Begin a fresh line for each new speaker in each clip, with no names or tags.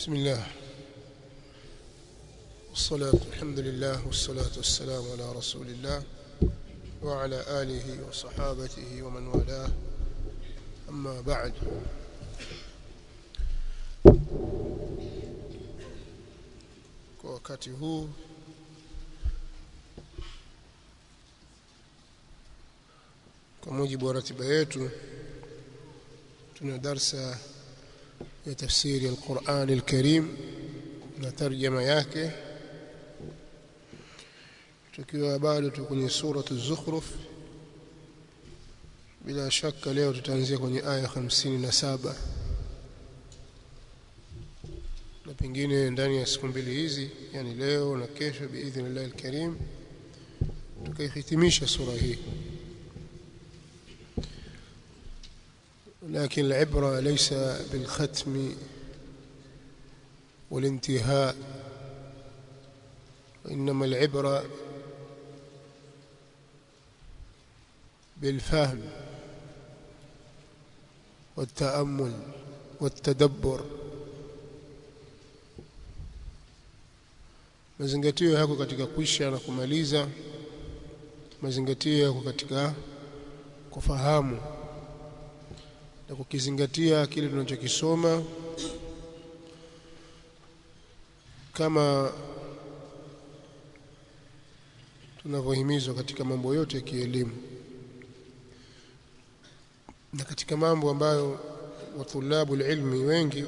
بسم الله والصلاة الحمد لله والصلاة والسلام على رسول الله وعلى آله وصحابته ومن والاه أما بعد kwa wakati huu kwa mujibu wa ratiba yetu tuna darsa ya tafsiri al-Qur'an al-Karim na tarjama yake tukiwa bado tuko kwenye sura az-Zukhruf bila shaka leo tutaanzia kwenye aya 57 na pengine ndani ya siku mbili hizi yani leo na kesho biidhnillah al-Karim tukaihitimisha sura hii لكن العبرة ليس بالختم والانتهاء وإنما العبرة بالفهم والتأمل والتدبر mazingatio yako katika kuisha na kumaliza mazingatio yako katika kufahamu na kukizingatia kile tunachokisoma kama tunavyohimizwa katika mambo yote ya kielimu na katika mambo ambayo watulabu ilmi wengi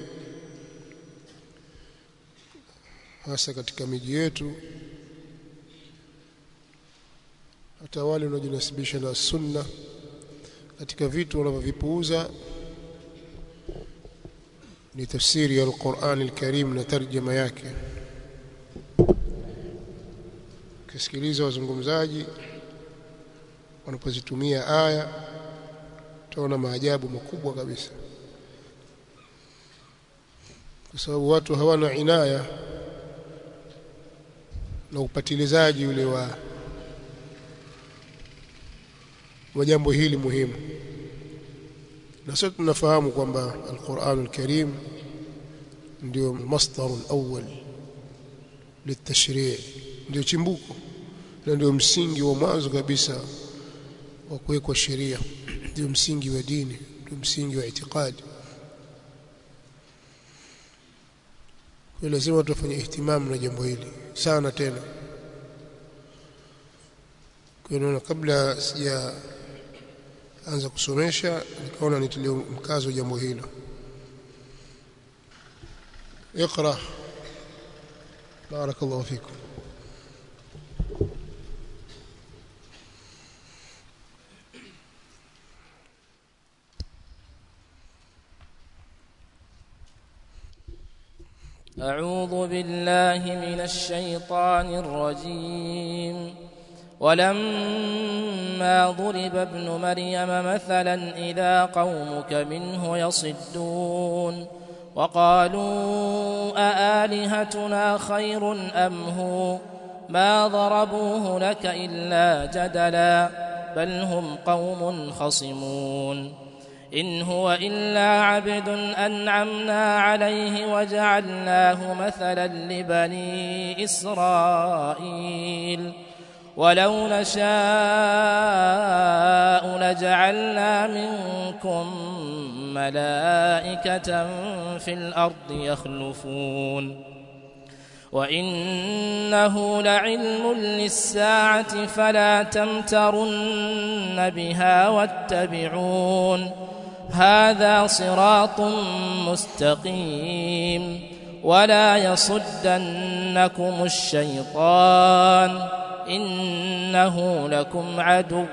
hasa katika miji yetu hata wale wanaojinasibisha na sunna katika vitu wanavyovipuuza ni tafsiri ya Al-Qur'an Al-Karim na tarjama yake kisikiliza wazungumzaji wanapozitumia aya utaona maajabu makubwa kabisa kwa sababu watu hawana inaya na upatilizaji ule wa wa jambo hili muhimu na sote tunafahamu kwamba Al-Qur'an Al-Karim ndio masdar al-awwal litashri' ndio chimbuko na ndio msingi wa mwanzo kabisa wa kuwekwa sheria ndio msingi wa dini ndio msingi wa itikadi kwa lazima tufanye ihtimamu na jambo hili sana tena kwa hiyo kabla sija anza kusomesha nikaona nitilie mkazo jambo hilo اقرا بارك الله فيكم
أعوذ بالله من الشيطان الرجيم ولما ضرب ابن مريم مثلا إذا قومك منه يصدون وقالوا أآلهتنا خير أم هو ما ضربوه لك إلا جدلا بل هم قوم خصمون إن هو إلا عبد أنعمنا عليه وجعلناه مثلا لبني إسرائيل ولو نشاء لجعلنا منكم ملائكة في الأرض يخلفون وإنه لعلم للساعة فلا تمترن بها واتبعون هذا صراط مستقيم ولا يصدنكم الشيطان إنه لكم عدو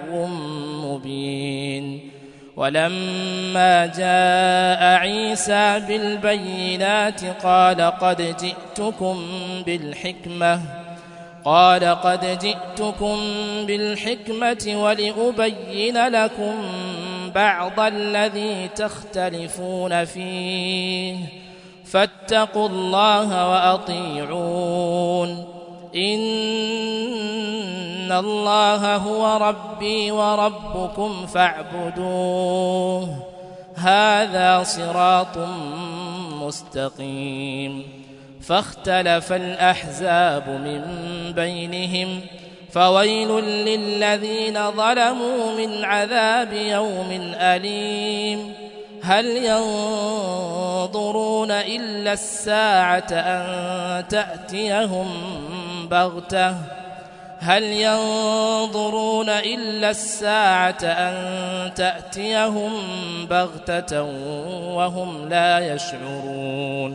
مبين ولما جاء عيسى بالبينات قال قد جئتكم بالحكمة قال قد جئتكم بالحكمة ولأبين لكم بعض الذي تختلفون فيه فاتقوا الله وأطيعون إن الله هو ربي وربكم فاعبدوه هذا صراط مستقيم فاختلف الأحزاب من بينهم فويل للذين ظلموا من عذاب يوم أليم هل ينظرون إلا الساعة أن تأتيهم بغتة هل ينظرون إلا الساعة أن تأتيهم بغتة وهم لا يشعرون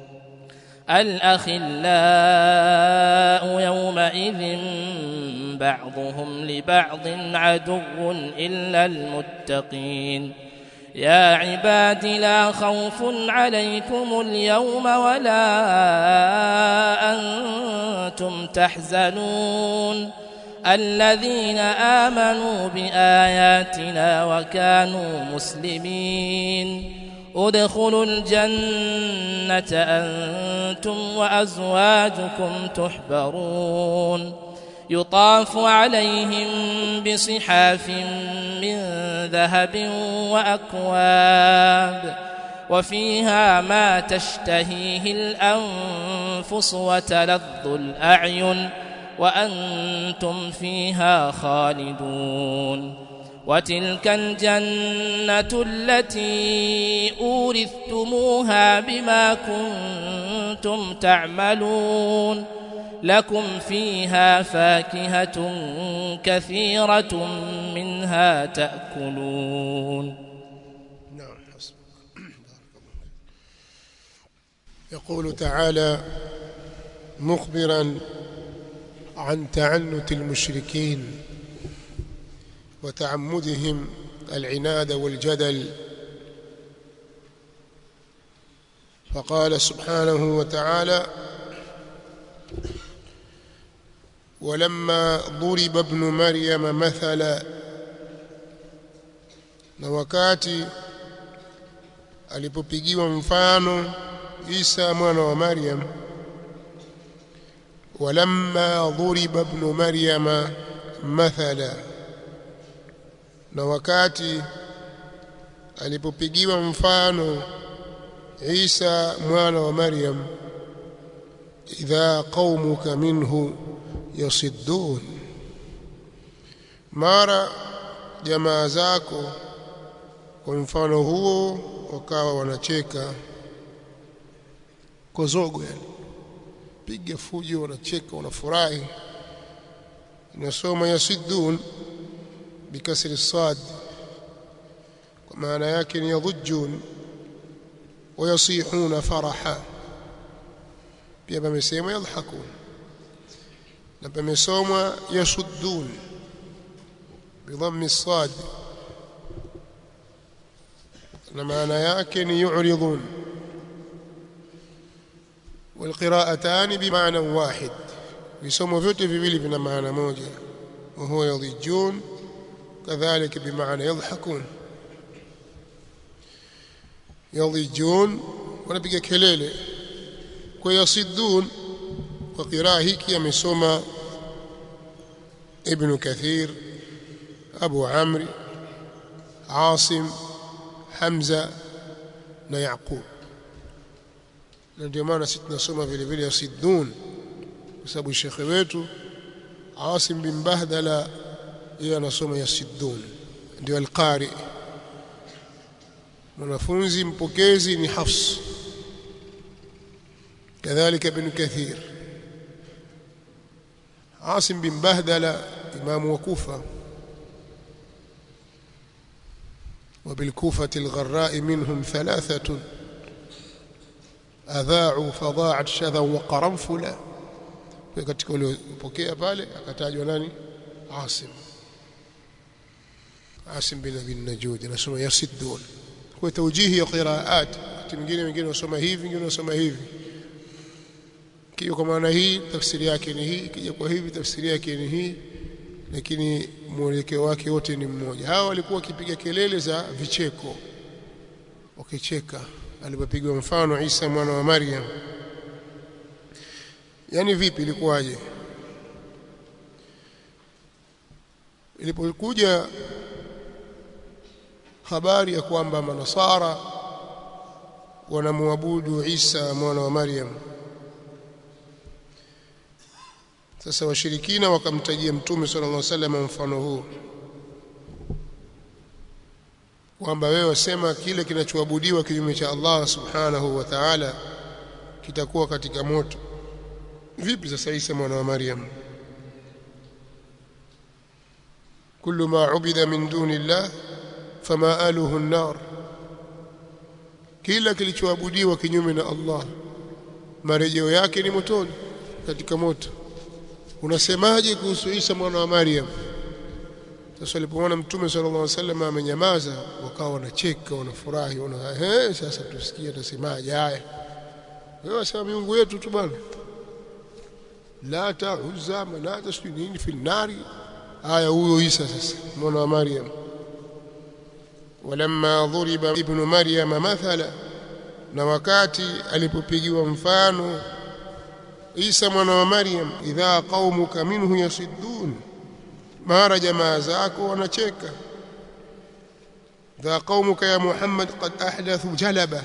الأخلاء يومئذ بعضهم لبعض عدو إلا المتقين يا عباد لا خوف عليكم اليوم ولا أنتم تحزنون الذين آمنوا بآياتنا وكانوا مسلمين ادخلوا الجنة أنتم وأزواجكم تحبرون يطاف عليهم بصحاف من ذهب وأكواب وفيها ما تشتهيه الأنفس وتلظ الأعين وأنتم فيها خالدون وتلك الجنة التي أورثتموها بما كنتم تعملون لكم فيها فاكهة كثيرة منها تأكلون
نعم حسبك يقول تعالى مخبرا عن تعنت المشركين وتعمدهم العناد والجدل فقال سبحانه وتعالى ولما ضرب ابن مريم مثلا na wakati alipopigiwa mfano Isa mwana wa Maryam walamma dhuriba ibn Maryama mathala na wakati alipopigiwa mfano Isa mwana wa Maryam idha qaumuka minhu yasiddun mara jamaa zako kwa mfano huo wakawa wanacheka kozogo yani piga fujo wanacheka wanafurahi inasoma yasiddun bikasri sad kwa maana yake ni yadhujun wayasihuna faraha pia pamesema yadhhakun na pamesomwa yasuddun bidhammi sad na maana yake ni yu'ridun والقراءتان بمعنى واحد visomo vyote viwili vina maana moja وهو يضجون كذلك بمعنى يضحكون يضجون wanapiga kelele kwa yasiddun kwa qiraa hiki amesoma ibn kathir abu amri asim hamza na yaqub na ndio maana sisi tunasoma vile vile yasiddun kwa sababu shekhe wetu Asim bin Bahdala yeye anasoma yasiddun ndio alqari mwanafunzi mpokezi ni Hafs kadhalika ibn Kathir Asim bin Bahdala imamu wa Kufa وبالكوفة الغراء منهم ثلاثة أذاعوا فضاعت شذا وقرنفلا katika waliopokea pale akatajwa nani Asim Asim bin Abi Najud anasoma yasiddun kwa tawjihi ya qiraat wakati mwingine wengine wasoma hivi wengine wasoma hivi kio kwa maana hii tafsiri yake ni hii kija kwa hivi tafsiri yake ni hii lakini mwelekeo wake wote ni mmoja hawa walikuwa wakipiga kelele za vicheko wakicheka alipopigwa mfano Isa mwana wa Maryam yani vipi ilikuwaje ilipokuja habari ya kwamba manasara wanamwabudu Isa mwana wa Maryam sasa washirikina wakamtajia mtume sallallahu alaihi wasallam mfano huu kwamba wewe wasema kile kinachoabudiwa kinyume cha Allah subhanahu wa ta'ala kitakuwa katika moto vipi sasa Isa mwana wa Maryam kullu ma ubida min duni Allah fama aluhu an-nar kila kilichoabudiwa kinyume na Allah marejeo yake ni motoni katika moto unasemaje kuhusu Isa mwana wa Maryam sasa alipoona mtume sallallahu alaihi wasallam amenyamaza wakawa wanacheka wanafurahi wana eh sasa tusikie atasemaje haya wewe wasema miungu yetu tu bwana la ta'uzza manata sijui nini fil nari haya huyo Isa sasa mwana wa Maryam walamma dhuriba ibnu Maryam mathala na wakati alipopigiwa mfano Isa mwana wa Maryam idha qaumuka minhu yasiddun mara jamaa zako wanacheka dha qaumuka ya Muhammad qad ahdathu jalaba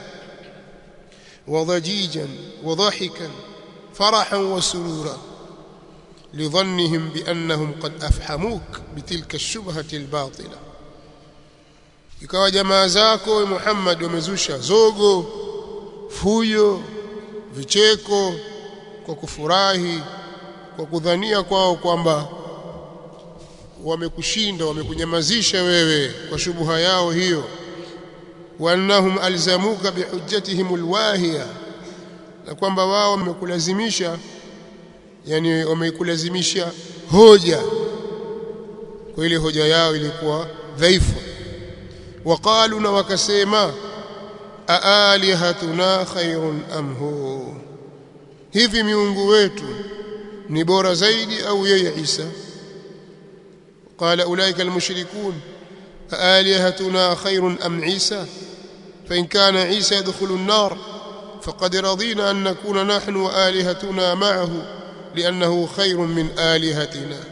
وضجيجا وضحكا فرحا وسرورا لظنهم بأنهم قد أفحموك بتلك الشبهة الباطلة ikawa jamaa zako Muhammad wamezusha zogo fuyo vicheko kwa kufurahi kwa kudhania kwao kwamba wamekushinda wamekunyamazisha wewe kwa shubuha yao hiyo وانهم الزموك بحجتهم الواهيه na kwamba wao wamekulazimisha yani wamekulazimisha hoja kwa ile hoja yao ilikuwa dhaifu waqalu na wakasema aalihatuna khairun am hu hivi miungu wetu ni bora zaidi au yeye Isa qala ulaika almushrikun aalihatuna khairun am Isa فإن كان عيسى يدخل النار فقد رضينا أن نكون نحن وآلهتنا معه لأنه خير من آلهتنا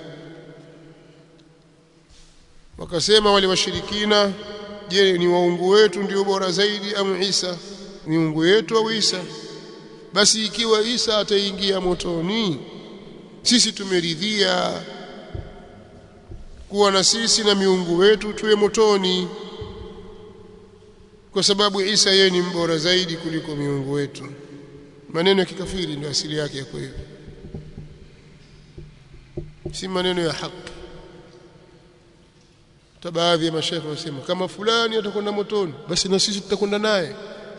wakasema wale washirikina je ni waungu wetu ndio bora zaidi au Isa miungu yetu au Isa basi ikiwa Isa ataingia motoni sisi tumeridhia kuwa na sisi na miungu wetu tuwe motoni kwa sababu Isa yeye ni mbora zaidi kuliko miungu wetu maneno ya kikafiri ndio asili yake ya kweli si maneno ya haki hata baadhi ya mashaikh wasema kama fulani atakwenda motoni basi na sisi tutakwenda naye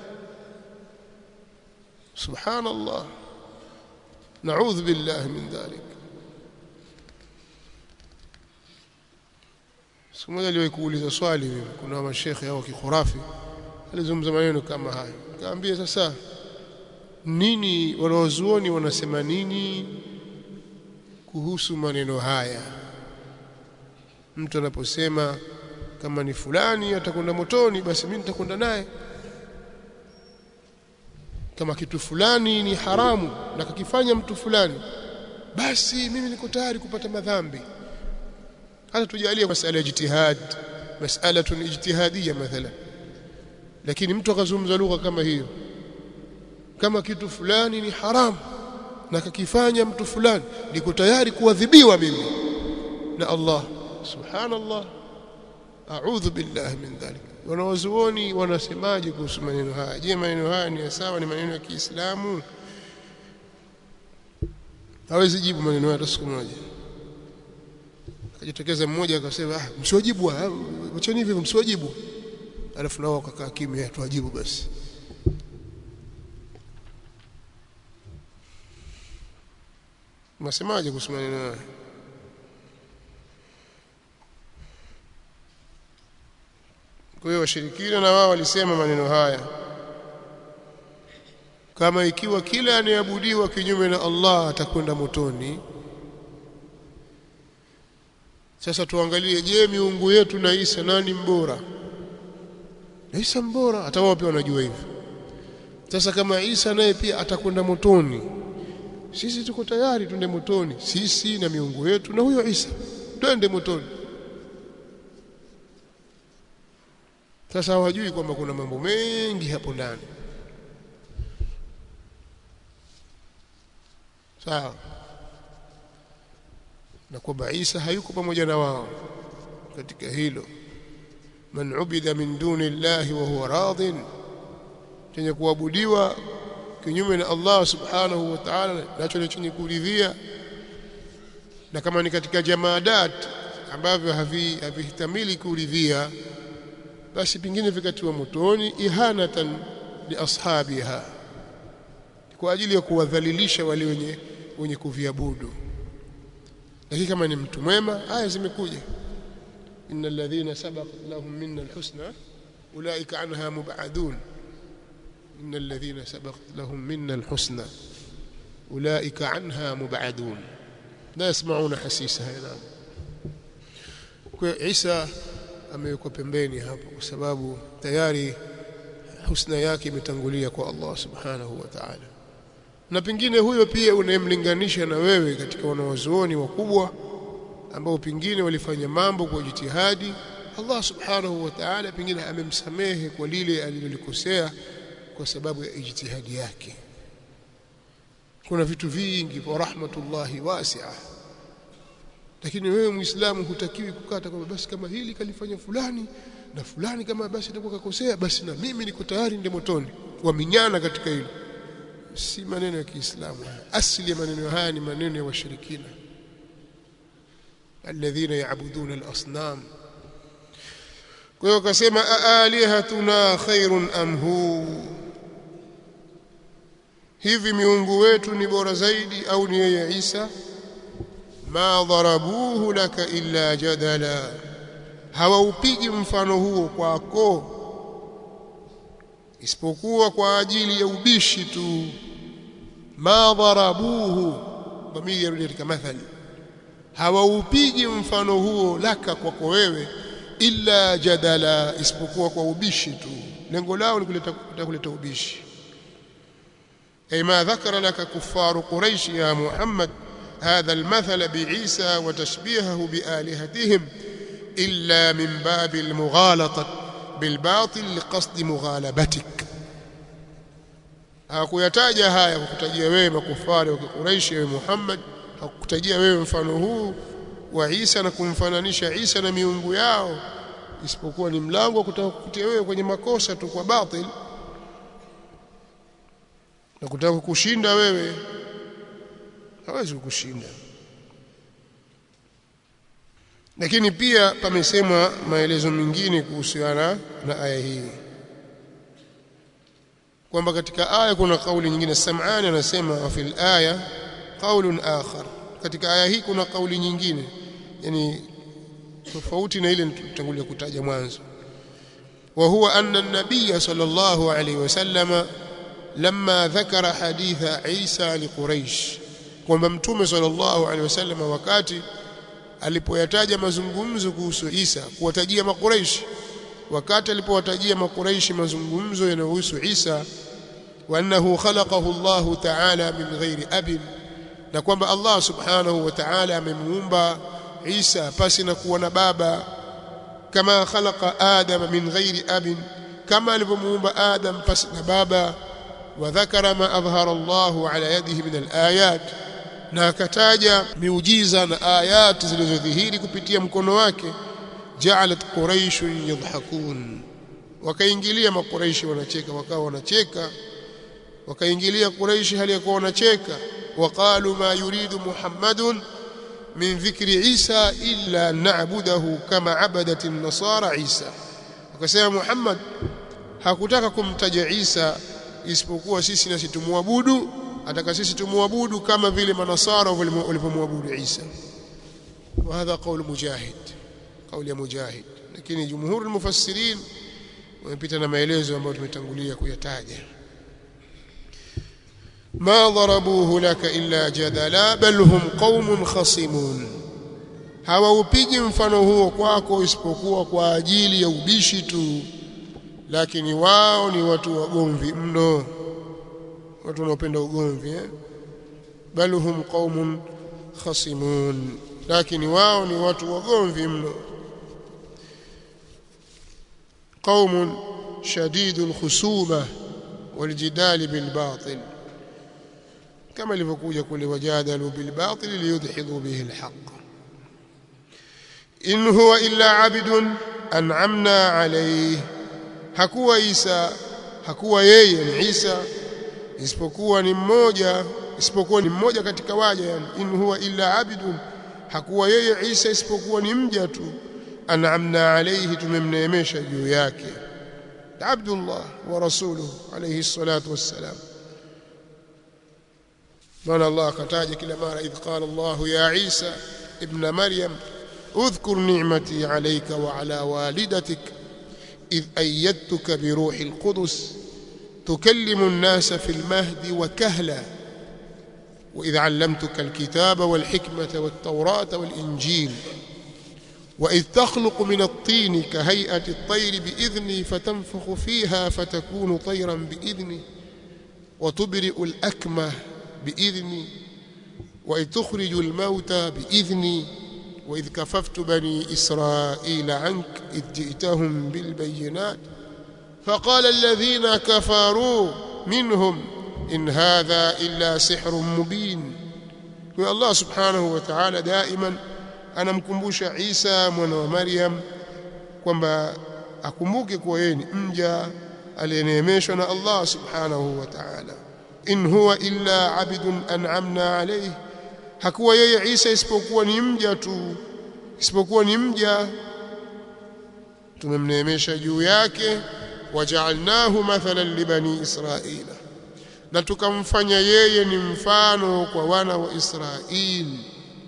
subhanallah naudhu billahi min dhalik siku moja aliwahi kuuliza swali mimi kuna mashekhe hao kikhurafi alizungumza maneno kama hayo kaambia sasa nini wanaozuoni wanasema nini kuhusu maneno haya mtu anaposema kama ni fulani atakwenda motoni basi mimi nitakwenda naye kama kitu fulani ni haramu na kakifanya mtu fulani basi mimi niko tayari kupata madhambi hata tujalie masala ya jitihad mas'alatun ijtihadiyya mathalan lakini mtu akazungumza lugha kama hiyo kama kitu fulani ni haramu na kakifanya mtu fulani niko tayari kuadhibiwa mimi na Allah subhanallah a'udhu billahi min dhalik wanawazuoni wanasemaje kuhusu maneno haya je maneno haya ni sawa ni maneno ya Kiislamu hawezi jibu maneno haya siku moja akajitokeza mmoja akasema ah msiwajibu wacheni hivyo msiwajibu alafu nao wakakaa kimya tuwajibu basi Unasemaje kuhusu maneno haya? Kwa hiyo washirikina na wao walisema maneno haya kama ikiwa kila anayeabudiwa kinyume na Allah atakwenda motoni. Sasa tuangalie, je, miungu yetu na Isa nani mbora? Na Isa mbora, hata wao pia wanajua hivyo. Sasa kama Isa naye pia atakwenda motoni, sisi tuko tayari twende motoni, sisi na miungu yetu na huyo Isa, twende motoni. Sasa hawajui kwamba kuna mambo mengi hapo ndani. sawa na kwamba Isa hayuko pamoja na wao katika hilo man ubida min duni llahi wa huwa radin chenye kuabudiwa kinyume na Allah subhanahu wa ta'ala nacho ni chenye kuridhia na kama ni katika jamaadat ambavyo havihitamili kuridhia basi pingine vikatiwa motoni ihanatan li ashabiha kwa ajili ya kuwadhalilisha wale wenye wenye kuviabudu lakini kama ni mtu mwema aya zimekuja innal ladhina sabaqat lahum minna alhusna ulaika anha mub'adun innal ladhina sabaqat lahum minna alhusna ulaika anha mub'adun la yasma'una hasisaha ila kwa Isa amewekwa pembeni hapo kwa sababu tayari husna yake imetangulia kwa Allah subhanahu wa ta'ala na pengine huyo pia unayemlinganisha na wewe katika wanawazuoni wakubwa ambao pengine walifanya mambo kwa jitihadi Allah subhanahu wa ta'ala pengine amemsamehe kwa lile alilolikosea kwa sababu ya ijtihadi yake kuna vitu vingi kwa rahmatullahi wasi'a lakini wewe muislamu hutakiwi kukata kwamba basi kama hili kalifanya fulani na fulani kama basi atakuwa kakosea basi na mimi niko tayari ndio motoni waminyana katika hilo si maneno ya Kiislamu asili ya maneno haya ni maneno ya washirikina alladhina yaabuduna al-asnam kwa hiyo akasema alihatuna khairun am hu hivi miungu wetu ni bora zaidi au ni yeye Isa ma dharabuhu laka illa jadala hawaupigi mfano huo kwako isipokuwa kwa ajili ya ubishi tu ma dharabuhu dhamiri yarudi katika mathali hawaupigi mfano huo laka kwako wewe illa jadala isipokuwa kwa ubishi tu lengo lao ni kuleta kuleta ubishi ay ma dhakara laka kufaru quraish ya muhammad هذا المثل بعيسى وتشبيهه بآلهتهم إلا من باب المغالطة بالباطل لقصد مغالبتك hakuyataja haya kukutajia wewe makufari wa Quraysh wa Muhammad hakukutajia wewe mfano huu wa Isa na kumfananisha Isa na miungu yao isipokuwa ni mlango wa kutaka kukutia wewe kwenye makosa tu kwa batil na kutaka kukushinda wewe hawezi kukushinda lakini pia pamesemwa maelezo mengine kuhusiana na aya hii kwamba katika aya kuna kauli nyingine Sam'ani anasema wa fil aya qaulun akhar katika aya hii kuna kauli nyingine yani tofauti na ile tutangulia kutaja mwanzo wa huwa anna an-nabiy sallallahu alayhi wasallama lamma dhakara haditha Isa liquraish kwamba mtume sallallahu alaihi wasallam wakati alipoyataja mazungumzo kuhusu Isa kuwatajia makuraishi wakati alipowatajia makuraishi mazungumzo yanayohusu Isa wa annahu khalaqahu Allah ta'ala min ghairi abin na kwamba Allah subhanahu wa ta'ala amemuumba Isa pasi na kuwa na baba kama khalaqa Adam min ghairi abin kama alivyomuumba Adam pasi na baba wa dhakara ma adhhara Allah ala yadihi min al-ayat na akataja miujiza na ayati zilizodhihiri kupitia mkono wake ja'alat quraish yadhhakun wakaingilia makuraishi wanacheka wakawa wanacheka wakaingilia quraishi hali ya kuwa wanacheka waqalu ma yuridu muhammadun min dhikri isa illa na'budahu kama abadat an-nasara isa wakasema muhammad hakutaka kumtaja isa isipokuwa sisi nasi tumwabudu ataka sisi tumwabudu kama vile manasara walivyomwabudu Isa wa hadha qaul mujahid kauli ya mujahid lakini jumhur almufassirin wamepita na maelezo ambayo tumetangulia kuyataja ma darabuhu laka illa jadala bal hum qaumun khasimun hawaupigi mfano huo kwako isipokuwa kwa ajili ya ubishi tu lakini wao ni watu wagomvi mno watu wanaopenda ugomvi eh bal hum qaumun khasimun lakini wao ni watu wagomvi mno قوم شديد الخصومة والجدال بالباطل kama ilivyokuja kule wajadalu bil batil liyudhidu bihi al haqq in huwa illa abdun an'amna alayhi hakuwa Isa hakuwa yeye ni Isa isipokuwa ni mmoja isipokuwa ni mmoja katika waja yani in huwa illa abdun hakuwa yeye Isa isipokuwa ni mja tu an'amna alayhi tumemneemesha juu yake Abdullah wa rasuluhu alayhi salatu wassalam maana Allah akataja kila mara idh qala Allah ya Isa ibn Maryam اذكر نعمتي عليك وعلى والدتك إذ أيدتك بروح القدس تكلم الناس في المهد وكهلا وإذ علمتك الكتاب والحكمة والتوراة والإنجيل وإذ تخلق من الطين كهيئة الطير بإذني فتنفخ فيها فتكون طيرا بإذني وتبرئ الأكمه بإذني وإذ تخرج الموتى بإذني وإذ كففت بني إسرائيل عنك إذ جئتهم بالبينات فقال الذين كفروا منهم إن هذا إلا سحر مبين الله سبحانه وتعالى دائما anamkumbusha Isa mwana wa Maryam kwamba akumbuke kuwa yeye ni mja aliyeneemeshwa na Allah subhanahu wa ta'ala in huwa illa abidun an'amna alayhi hakuwa yeye Isa isipokuwa ni mja tu isipokuwa ni mja tumemneemesha juu yake waja'alnahu mathalan libani israila na tukamfanya yeye ni mfano kwa wana wa Israeli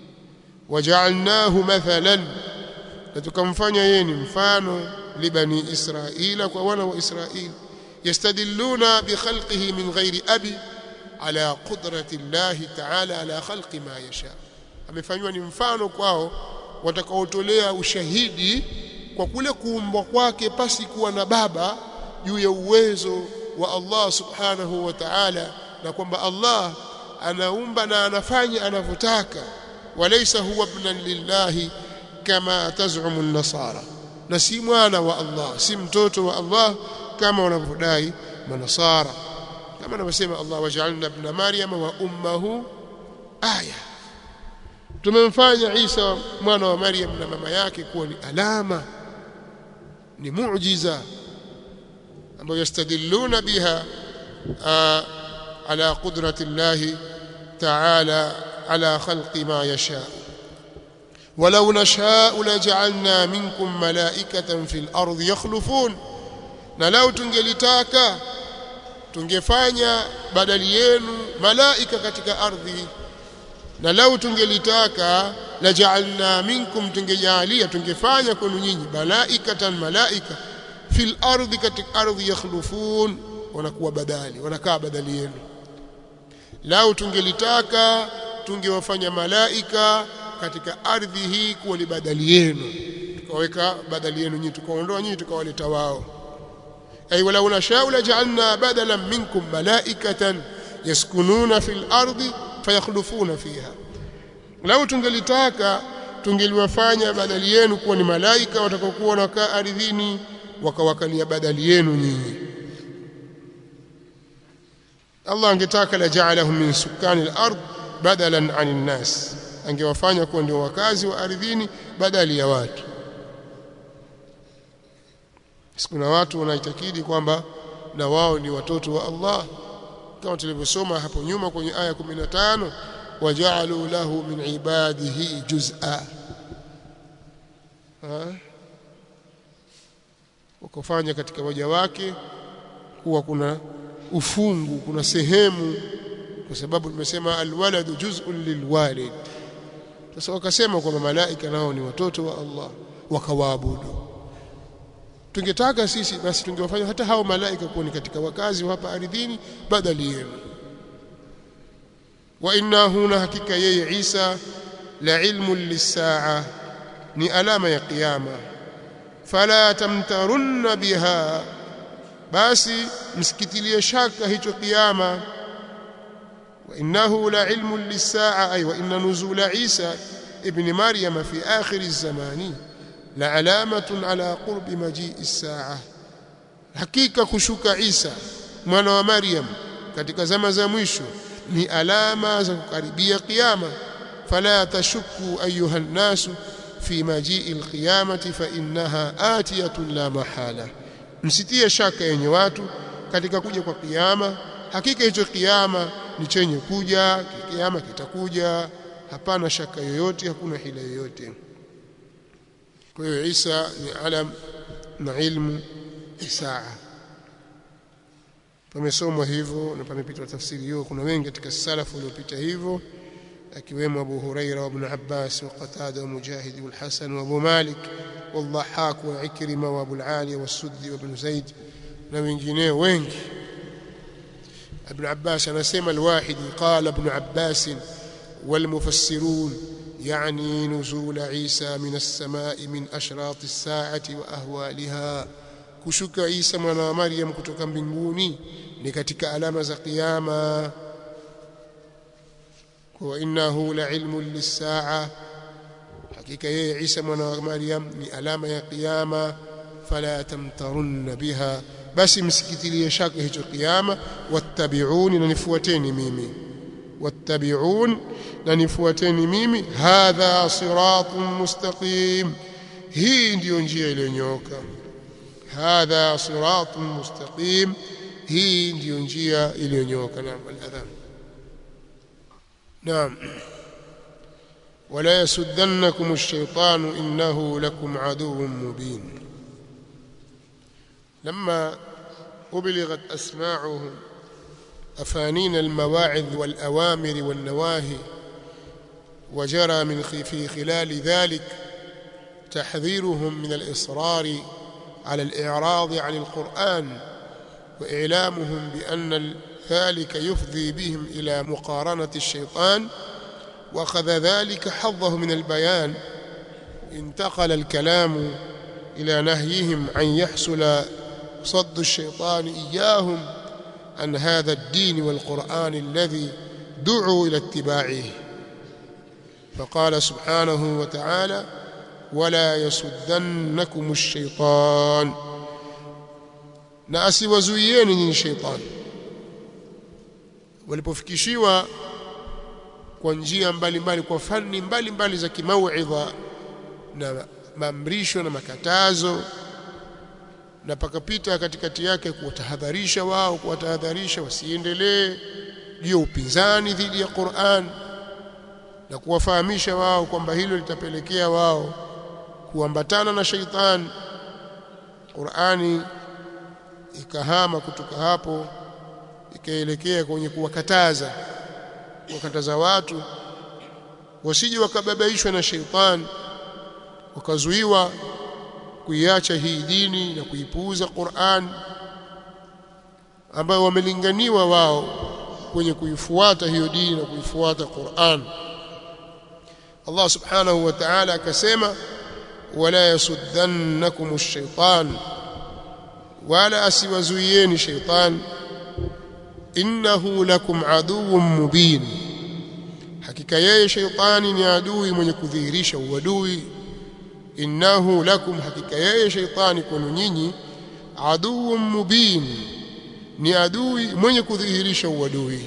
waja'alnahu mathalan na tukamfanya yeye ni mfano libani israila kwa wana wa Israeli yastadilluna bi khalqihi min ghairi abi ala qudrati Allah ta'ala ala khalqi ma yasha amefanywa ni mfano kwao watakaotolea ushahidi kwa kule kuumbwa kwake pasi kuwa na baba juu ya uwezo wa Allah subhanahu wa ta'ala na kwamba Allah anaumba na anafanya anavyotaka walaysa huwa ibnan lillahi kama tazumu an-nasara na si mwana wa Allah si mtoto wa Allah kama wanavyodai manasara kama anavyosema Allah waj'alna ibn maryama wa ummuhu aya tumemfanya Isa mwana wa Maryam na mama yake kuwa ni alama ni muujiza ambayo yastadilluna biha ala qudrati Allah ta'ala ala khalqi ma yasha ولو نشاء لجعلنا منكم ملائكة في الأرض يخلفون na lau tungelitaka tungefanya badali yenu malaika katika ardhi na lau tungelitaka la ja'alna minkum tungejalia tungefanya kwenu nyinyi malaikatan malaika fil ardi katika ardhi yakhlufun wanakuwa badali wanakaa badali yenu lau tungelitaka tungewafanya malaika katika ardhi hii kuwa ni badali yenu tukaweka badali yenu nyinyi tukaondoa nyinyi tukawaleta wao ay wala unashau la ja'alna badalan minkum malaikatan yaskununa fil ardi fayakhlufuna fiha lau tungelitaka tungeliwafanya badali yenu kuwa ni malaika watakaokuwa wanakaa ardhini wakawakalia badali yenu nyinyi Allah angetaka la ja'alahum min sukani al-ard badalan 'anil nas angewafanya kuwa ndio wakazi wa ardhini badali ya watu kuna watu wanaitakidi kwamba na wao ni watoto wa Allah kama tulivyosoma hapo nyuma kwenye aya 15 waja'alu lahu min ibadihi juz'a wakafanya katika waja wake kuwa kuna ufungu kuna sehemu kwa sababu tumesema alwaladu juz'un lilwalid sasa wakasema kwamba malaika nao ni watoto wa Allah wakawaabudu tungetaka sisi basi tungewafanya hata hao malaika kuwa ni katika wakazi wa hapa ardhini badali yenu wa innahu na hakika yeye Isa la ilmu lisaa ni alama ya kiyama fala tamtarunna biha basi msikitilie shaka hicho kiyama wa innahu la ilmu lisaa ay wa inna nuzula Isa ibn Maryam fi akhir az-zamani la alamatun ala qurbi majii as-saa hakika kushuka Isa mwana wa Maryam katika zama za mwisho ni alama za kukaribia kiyama fala tashukku ayuha nnasu fi majii alqiyamati fa innaha atiyatun la mahala msitie shaka yenye watu katika kuja kwa kiyama hakika hicho kiyama ni chenye kuja kiyama kitakuja hapana shaka yoyote hakuna hila yoyote kwa hiyo Isa ni alam na ilmu saa pamesomwa hivyo na pamepitwa tafsiri hiyo kuna wengi katika salafu waliopita hivyo akiwemo Abu Huraira wa Ibn Abbas wa Qatada wa Mujahid wa Hasan wa Abu Malik والضحاك وعكرمة وابو العالية والسدي وابن زيد na wengi ابن عباس anasema الواحد قال ابن عباس والمفسرون يعني نزول عيسى من السماء من أشراط الساعة وأهوالها kushuka Isa mwana wa Maryam kutoka mbinguni ni katika alama za kiyama wa innahu la ilmun lis-saa hakika yeye Isa mwana wa Maryam ni alama ya kiyama fala tamtarunna biha basi msikitilie shaka hicho kiyama wattabi'uni na nifuateni mimi wattabi'un na nifuateni mimi hadha siratun mustaqim hii ndiyo njia iliyonyooka hadha siratun mustaqim hii ndiyo njia iliyonyooka naam al-adhan naam ولا يسدنكم الشيطان إنه لكم عدو مبين لما أبلغت أسماعهم أفانين المواعظ والأوامر والنواهي وجرى من في خلال ذلك تحذيرهم من الإصرار على الإعراض عن القرآن وإعلامهم بأن ذلك يفضي بهم إلى مقارنة الشيطان وأخذ ذلك حظه من البيان انتقل الكلام إلى نهيهم أن يحصل صد الشيطان إياهم عن هذا الدين والقرآن الذي دعوا إلى اتباعه فقال سبحانه وتعالى ولا يسدنكم الشيطان na asiwazuieni nyinyi sheitani walipofikishiwa kwa njia mbalimbali kwa fani mbalimbali za kimauidha na maamrisho na makatazo na pakapita katikati yake kuwatahadharisha wao kuwatahadharisha wasiendelee juu upinzani dhidi ya Qur'an na kuwafahamisha wao kwamba hilo litapelekea wao kuambatana na sheitani Qur'ani ikahama kutoka hapo ikaelekea kwenye kuwakataza kuwakataza watu wasije wakababaishwa na sheitani wakazuiwa kuiacha hii dini na kuipuuza Qur'an ambayo wamelinganiwa wao kwenye kuifuata hiyo dini na kuifuata Qur'an Allah subhanahu wa ta'ala akasema wala yasuddannakum ash-shaytan wala asiwazuieni shaytan innahu lakum aduwwun mubin hakika yeye shaytani ni adui mwenye kudhihirisha uadui innahu lakum hakika yeye shaytani kwenu nyinyi aduwwun mubin ni adui mwenye kudhihirisha uadui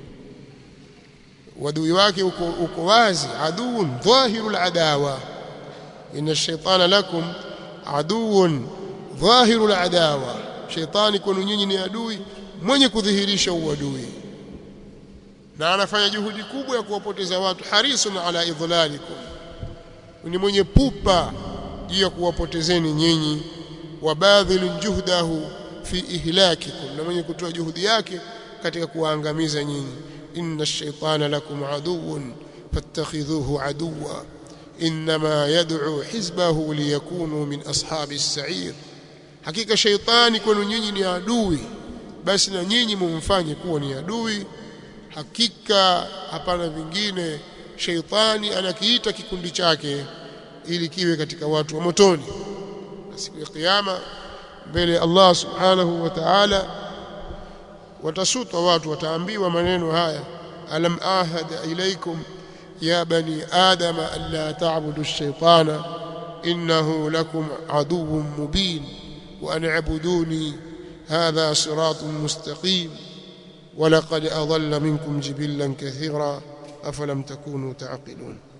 uadui wake uko, uko wazi aduun dhahirul adawa inna shaytana lakum aduun dhahirul adawa shaytani kwenu nyinyi ni adui mwenye kudhihirisha uadui na anafanya juhudi kubwa ya kuwapoteza watu harisun ala idhlalikum ni mwenye pupa juu ya kuwapotezeni nyinyi wabadhilun juhdahu fi ihlakikum na mwenye kutoa juhudi yake katika kuwaangamiza nyinyi inna ash-shaytana lakum aduwwun fattakhidhuhu aduwwa inma yad'u hizbahu liyakunu min ashabi as-sa'ir hakika shaytani kwenu nyinyi ni adui basi na nyinyi mumfanye kuwa ni adui hakika hapana vingine shaytani anakiita kikundi chake ili kiwe katika watu wa motoni siku ya kiyama mbele Allah subhanahu wa ta'ala watasutwa watu wataambiwa maneno haya alam ahad ilaikum ya bani adama alla ta'budu ash-shaytana innahu lakum aduwwun mubin wa an i'buduni hadha siratun mustaqim ولقد أضل منكم جبلا كثيرا أفلم تكونوا تعقلون